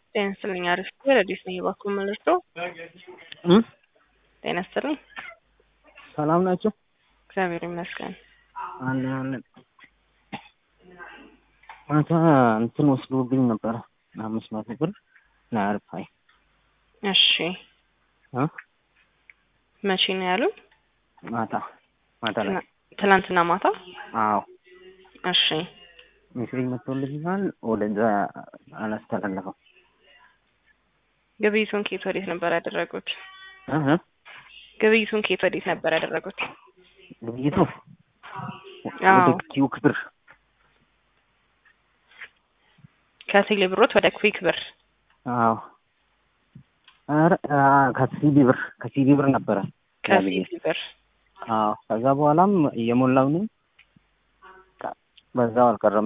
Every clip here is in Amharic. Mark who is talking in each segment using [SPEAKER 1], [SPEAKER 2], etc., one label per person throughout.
[SPEAKER 1] ጤና ይስጥልኝ። አሪፍ ረዲስ ነኝ። እባክዎ መልሶ ጤና ይስጥልኝ።
[SPEAKER 2] ሰላም ናቸው?
[SPEAKER 1] እግዚአብሔር ይመስገን።
[SPEAKER 2] አለን አለን። ማታ እንትን ወስዶብኝ ነበረ አምስት መቶ ብር ለአርፋይ
[SPEAKER 1] እሺ
[SPEAKER 2] እ
[SPEAKER 1] መቼ ነው ያሉን?
[SPEAKER 2] ማታ ማታ ላይ
[SPEAKER 1] ትናንትና ማታ።
[SPEAKER 2] አዎ
[SPEAKER 1] እሺ
[SPEAKER 2] ሜሴጅ መጥቶልኛል። ወደዛ አላስተላለፈው
[SPEAKER 1] ግብይቱን ከየት ወዴት ነበር ያደረጉት?
[SPEAKER 2] እህ
[SPEAKER 1] ግብይቱን ከየት ወዴት ነበር ያደረጉት?
[SPEAKER 2] ግብይቱ
[SPEAKER 1] አዎ
[SPEAKER 2] ወደ ኪዩክ ብር
[SPEAKER 1] ከቴሌ ብሮት ወደ ኩዊክ ብር።
[SPEAKER 2] አዎ ኧረ አ ከሲቢ ብር ከሲቢ ብር ነበረ ያልዬ።
[SPEAKER 1] ከሲቢ ብር
[SPEAKER 2] አዎ ከዛ በኋላም እየሞላው ነኝ በዛው አልቀረም።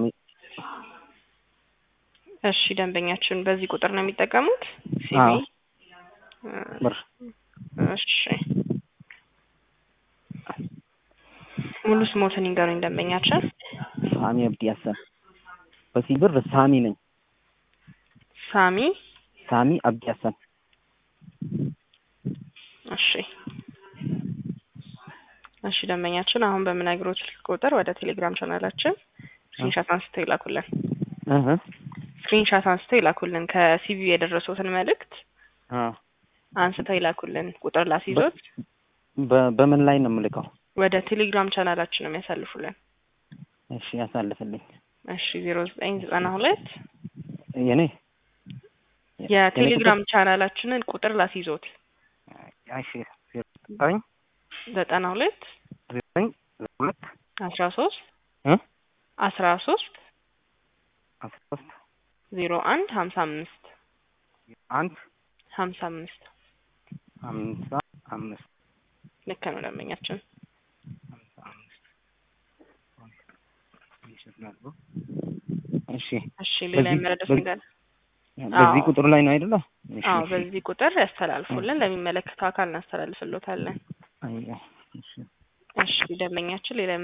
[SPEAKER 1] እሺ ደንበኛችን በዚህ ቁጥር ነው የሚጠቀሙት? ሲቢ
[SPEAKER 2] አዎ ብር
[SPEAKER 1] እሺ ሙሉ ስሞትን ይንገሩኝ ደንበኛችን።
[SPEAKER 2] ሳሚ አብዲ ሀሰን በሲቢ ብር ሳሚ ነኝ።
[SPEAKER 1] ሳሚ
[SPEAKER 2] ሳሚ አብዲ ሀሰን
[SPEAKER 1] እሺ እሺ ደንበኛችን አሁን በምነግሮት ስልክ ቁጥር ወደ ቴሌግራም ቻናላችን ስክሪንሻት አንስተው ይላኩልን።
[SPEAKER 2] እህ
[SPEAKER 1] ስክሪንሻት አንስተው ይላኩልን። ከሲቪ የደረሱትን መልእክት
[SPEAKER 2] አዎ
[SPEAKER 1] አንስተው ይላኩልን። ቁጥር ላስይዞት
[SPEAKER 2] በ- በምን ላይ ነው የምልከው?
[SPEAKER 1] ወደ ቴሌግራም ቻናላችን ነው የሚያሳልፉልን።
[SPEAKER 2] እሺ ያሳልፍልኝ።
[SPEAKER 1] እሺ ዜሮ ዘጠኝ ዘጠና ሁለት
[SPEAKER 2] የኔ
[SPEAKER 1] የቴሌግራም ቻናላችንን ቁጥር ላስይዞት
[SPEAKER 2] እሺ ዘጠኝ
[SPEAKER 1] ዘጠና ሁለት
[SPEAKER 2] ዘጠኝ ሁለት
[SPEAKER 1] አስራ ሶስት
[SPEAKER 2] እ
[SPEAKER 1] አስራ ሶስት
[SPEAKER 2] አስራ ሶስት
[SPEAKER 1] ዜሮ አንድ ሀምሳ አምስት
[SPEAKER 2] አንድ
[SPEAKER 1] ሀምሳ አምስት
[SPEAKER 2] ሀምሳ አምስት
[SPEAKER 1] ልክ ነው ደንበኛችን።
[SPEAKER 2] ሀምሳ አምስት እሺ
[SPEAKER 1] እሺ ሌላ
[SPEAKER 2] በዚህ-
[SPEAKER 1] የመረዳት
[SPEAKER 2] በዚህ-
[SPEAKER 1] ነገር
[SPEAKER 2] በዚህ
[SPEAKER 1] አዎ።
[SPEAKER 2] ቁጥር ላይ ነው አይደለ? እሺ
[SPEAKER 1] አዎ
[SPEAKER 2] እሺ።
[SPEAKER 1] በዚህ ቁጥር ያስተላልፉልን። ለሚመለከተው አካል እናስተላልፍሎታለን።
[SPEAKER 2] አይ፣ እሺ
[SPEAKER 1] እሺ ደንበኛችን ሌላ